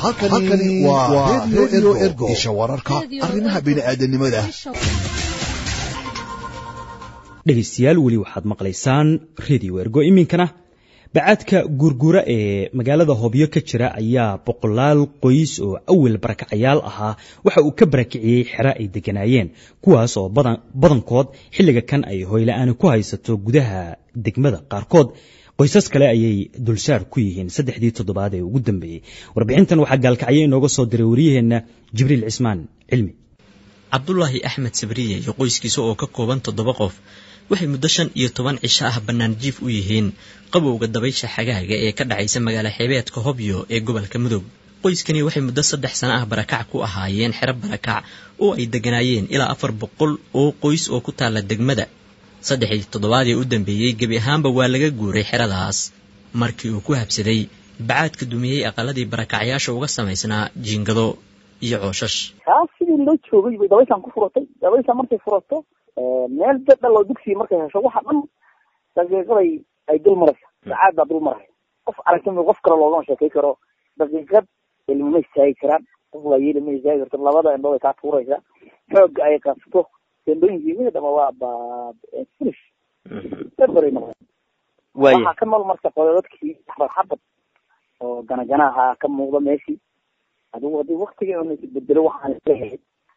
halkani waa redio ergo isha wararka arrimaha bini'aadanimada dhegaystayaal weli waxaad maqlaysaan redio ergo iminkana bacaadka guurguura ee magaalada hobyo ka jira ayaa boqolaal qoys oo awal barakacayaal ahaa waxa uu ka barakiciyey xero ay deganaayeen kuwaas oo badankood xilliga kan ay hoyla-aani ku haysato gudaha degmada qaarkood qoysas kale ayay dulsaar ku yihiin saddexdii toddobaad ee ugu dambeeyey warbixintan waxaa gaalkacyo inooga soo diray waryaheenna jibriil cismaan cilmi cabdulaahi axmed sabriye iyo qoyskiisa oo ka kooban toddoba qof waxay muddo shan iyo toban cisho ah bannaan jiif u yihiin qabowga dabaysha xagaaga ee ka dhacaysa magaalo xeebeedka hobyo ee gobolka mudug qoyskani waxay muddo saddex sano ah barakac ku ahaayeen xero barakac oo ay deganaayeen ilaa afar boqol oo qoys oo ku taalla degmada saddexdii toddobaad ee u dambeeyey gebi ahaanba waa laga guuray xeradaas markii uu ku habsaday bacaadka dumiyey aqaladii barakacyaasha uga samaysnaa jiingado iyo cooshash kaa sidii loo joogay bay dabayshaan ku furatay dabayshaan markay furato meel dadhal oo dugsiga markay hesho waxa dhan daqiiqaday ay dul maraysa sacaad baa dul maraya qof aragtimi qof kale loogama sheekay karo daqiiqad ilma ma istaagi karaan qof waayeel ma istaagi karto labada indhood ay kaa tuuraysa xooga ay qasto tendooyinkii mida dhama waa ba finish eberay noqon waxaa ka nool marka dadkii xabad xabad oo ganaganaha ka muuqda meeshii adigu haddii waktiga bedelo waxaan leeyahay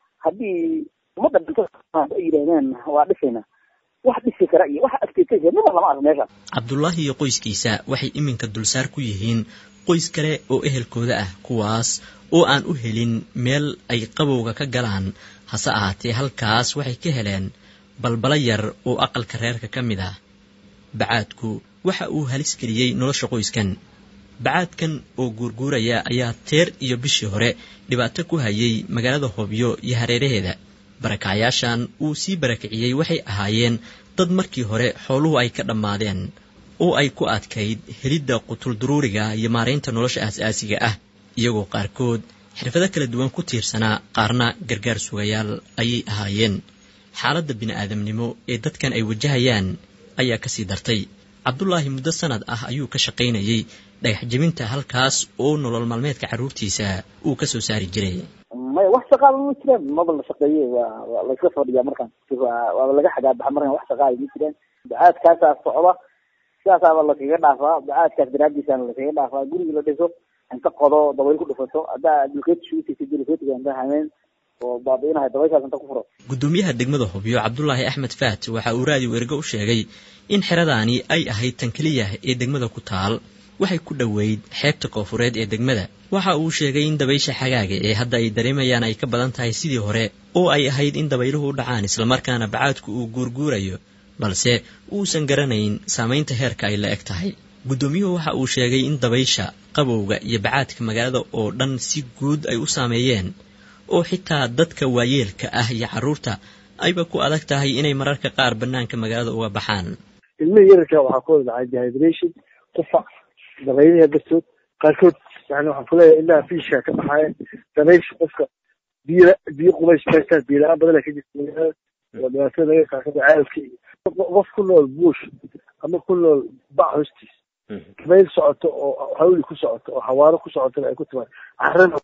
haddii ummadda dhinto ay yidhahdaan waa dhisayna wax dhisi kara iyo wax agteetaysa midna lama arko meesha cabdullaahi iyo qoyskiisa waxay iminka dulsaar ku yihiin qoys kale oo ehelkooda ah kuwaas oo aan u helin meel ay qabowga ka galaan hase ahaatee halkaas waxay ka heleen balbala yar oo aqalka reerka ka mid ah bacaadku waxa uu halis geliyey nolosha qoyskan bacaadkan oo guurguuraya ayaa teer iyo bishii hore dhibaato ku hayay magaalada hobyo iyo hareeraheeda barakacyaashan uu sii barakiciyey waxay ahaayeen dad markii hore xooluhu ay ka dhammaadeen oo ay ku adkayd helidda qutulduruuriga iyo maaraynta nolosha aas-aasiga ah iyagoo qaarkood xirfado kala duwan ku tiirsanaa qaarna gargaar sugayaal ayay ahaayeen xaaladda bini'aadamnimo ee dadkan ay wajahayaan ayaa kasii dartay cabdulaahi muddo sanad ah ayuu ka shaqaynayey dhagax jebinta halkaas oo nolol maalmeedka carruurtiisa uu ka soo saari jiray maya wax shaqaaba ma jiraan maba la shaqeeye waa waa layska fadhiyaa markaan waaba laga xagaabaxa markaan wax shaqaaya ma jiraan bacaadkaasaa socda sidaasaaba lakaga dhaafaa bacaadkaas daraadiisaana lakaga dhaafaa gurigi la dhiso inta qodo dabayl ku dhufato haddaa dulkeetishuutaysa dulkeetiga inta hameen oo baabiinahay dabayshaas inta ku furo gudoomiyaha degmada hobyo cabdulaahi axmed faat waxa uu raadiyo ergo u sheegay in xeradaani ay ahayd tan keliya ee degmada ku taal waxay ku dhoweyd xeebta koofureed ee degmada waxa uu sheegay in dabaysha xagaaga ee hadda ay dareemayaan ay ka badan tahay sidii hore oo ay ahayd in dabayluhu u dhacaan islamarkaana bacaadku uu guurguurayo balse uusan garanayn saamaynta heerka ay la eg tahay guddoomiyuhu waxa uu sheegay in dabaysha qabowga iyo bacaadka magaalada oo dhan si guud ay u saameeyeen oo xitaa dadka waayeelka ah iyo carruurta ayba ku adag tahay inay mararka qaar bannaanka magaalada uga baxaan ilmihii yararka waxaa ku wada dhacay dehydration qufac dabaylaha dartood qaarkood yani waxaan kuleeyahay ilaa fiishka ka baxaaya dabaysha qofka biyo biyo qubays maystaan biyo la-aan badana ka jirta magaalada oo dhibaatada laga qaakada caalka iyo qof ku nool buush ama ku nool bac hoostiis dabayl socoto oo hawli ku socoto oo xawaaro ku socotona ay ku timaad carana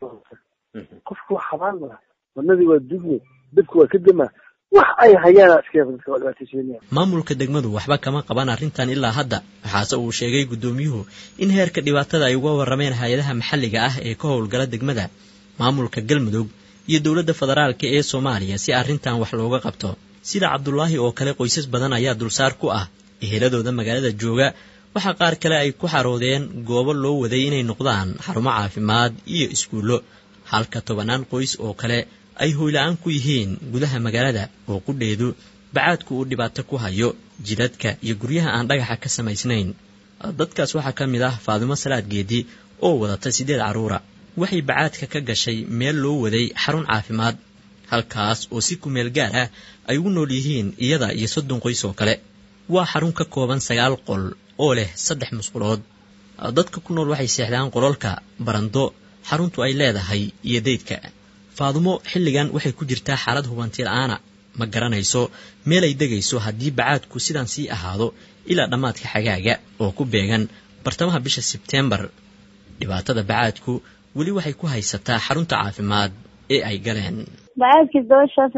qofku waa xabaan mala wadnadii waa dugme dadku waa ka damaa wax ay hayaan maamulka degmadu waxba kama qaban arrintan ilaa hadda waxaase uu sheegay guddoomiyuhu in heerka dhibaatada ay uga warrameen hay-adaha maxalliga ah ee ka howlgala degmada maamulka galmudug iyo dowladda federaalka ee soomaaliya si arrintan wax looga qabto sida cabdulaahi oo kale qoysas badan ayaa dulsaar ku ah eheladooda magaalada jooga waxaa qaar kale ay ku xaroodeen goobo loo waday inay noqdaan xarumo caafimaad iyo iskuullo halka tobannaan qoys oo kale ay hoyla-aan ku yihiin gudaha magaalada oo qudheedu bacaadku uu dhibaato ku hayo jidadka iyo guryaha aan dhagaxa ka samaysnayn dadkaas waxaa ka mid ah faadimo salaad geedi oo wadata siddeed carruura waxay bacaadka ka gashay meel loo waday xarun caafimaad halkaas oo si kumeel gaar ah ay ugu nool yihiin iyada iyo soddon qoys oo kale waa xarun ka kooban sagaal qol oo leh saddex musqulood dadka ku nool waxay seexdaan qololka barando xaruntu ay leedahay iyo daydka faadumo xilligan waxay ku jirtaa xaalad hubanti la-aana ma garanayso meel ay degayso haddii bacaadku sidaan sii ahaado ilaa dhammaadka xagaaga oo ku beegan bartamaha bisha sebteembar dhibaatada bacaadku weli waxay ku haysataa xarunta caafimaad ee ay galeen bacaadkii dabashaas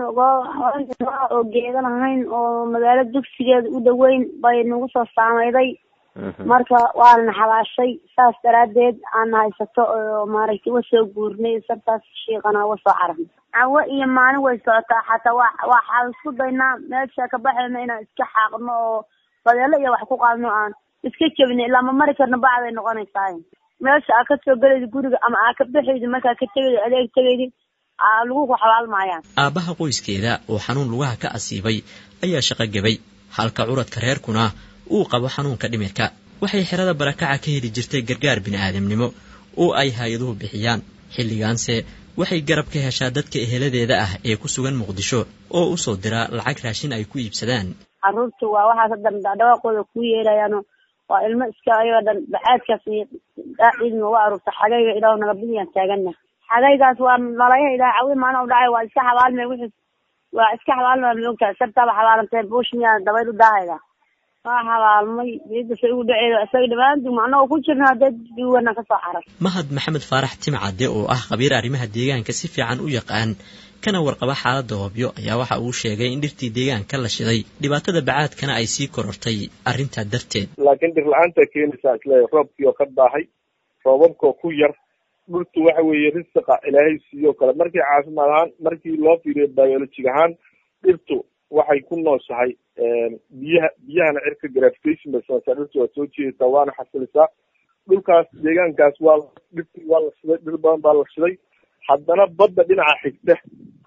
oo geeda lahayn oo magaalo dugsigeeda u dhoweyn bay nagu soo saameyday marka waana xabaashay saas daraadeed aana haysato oo maaragtay wa soo guurnay sartaas shiiqana uga soo cararnay cawo iyo maalin way socotaa xataa wa waxaan isku daynaa meesha ka baxayna inaan iska xaaqno oo badeelo iyo wax ku qaadno aan iska jebino ilaa ma mari karno bacday noqonaysaa meesha aa kasoo gelaydi guriga ama aa ka baxaydi markaa ka tegaydi adeeg tegaydi lagu ku xabaalmaayaan aabbaha qoyskeeda oo xanuun lugaha ka asiibay ayaa shaqo gebay halka curadka reerkuna uu qabo xanuunka dhimirka waxay xerada barakaca ka heli jirtay gargaar bini'aadamnimo oo ay hay-aduhu bixiyaan xilligaanse waxay garab ka heshaa dadka eheladeeda ah ee ku sugan muqdisho oo u soo dira lacag raashin ay ku iibsadaan caruurta waa waxaas hadan dhawaaqooda kuu yeerayaano waa ilmo iska ayagoo dhan bacaadkaas iyo daaciidna uga aruurta xagayga ilaah naga bidiyaan taagana xagaygaas waa nalaya ilaah cawi maalin u dhacay waa iska xabaalmay wixii waa iska xabaalmay maogtahay sartaaba xabaalantee buush miyaa dabayl u daahayda waa xabaalmay diidasa igu dhaceedo isaga dhammaantu anagoo ku jirna dad duwana kasoo carar mahad maxamed faarax timcadde oo ah khabiir arrimaha deegaanka si fiican u yaqaan kana warqaba xaaladda hoobyo ayaa waxa uu sheegay in dhirtii deegaanka la shiday dhibaatada bacaadkana ay sii korortay arrintaa darteed laakiin dhir la-aanta keenaysaa isleeyahay roobkii oo ka daahay roobabkoo ku yar dhultu waxa weeye risiqa ilaahay siiyoo kale markii caafimaad ahaan markii loo fiiriyo biologic ahaan dhirtu waxay ku nooshahay biyaha biyahana cirka gravitation bay samaysaa dhirtu waa soo jeedaysaa waana xasilisaa dhulkaas deegaankaas waa dhirtii waa la shiday dhir badan baa la shiday haddana badda dhinaca xigta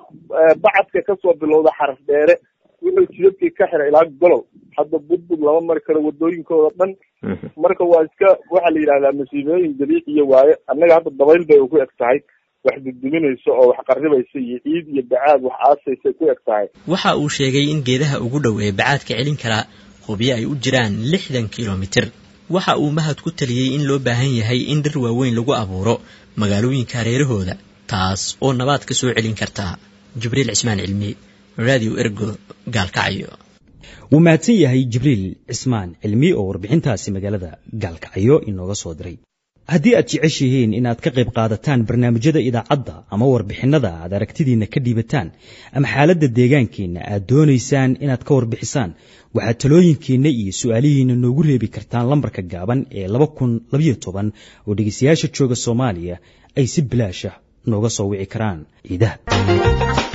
bacadka kasoo bilowda xaraf dheere wuxuu jidadkii ka xiray ilaa golol hadda budbud lama mari karo wadooyinkooda dhan marka waa iska waxaa la yidhahdaa masiibooyin dabiiciya waaye annaga hadda dabayl bay ku eg tahay wax dudduminaysa oo wax qarribaysa iyo ciid iyo bacaad wax aasaysa ku eg tahay waxa uu sheegay in geedaha ugu dhow ee bacaadka celin karaa hubiyo ay u jiraan lixdan kilomitir waxa uu mahad ku taliyey in loo baahan yahay in dhir waaweyn lagu abuuro magaalooyinka hareerahooda taas oo nabaad ka soo celin karta jibriil cismaan cilmi radio ergo gaalkacyo wuu mahadsan yahay jibriil cismaan cilmi oo warbixintaasi magaalada gaalkacyo inooga soo diray haddii aad jeceshihiin inaad ka qayb qaadataan barnaamijyada idaacadda ama warbixinnada aad aragtidiinna ka dhiibataan ama xaaladda deegaankiinna aad doonaysaan inaad ka warbixisaan waxaad talooyinkiinna iyo su-aalihiinna noogu reebi kartaan lambarka gaaban ee laba kun labayo toban oo dhegeystayaasha jooga soomaaliya ay si bilaasha nooga soo wici karaan ciidaha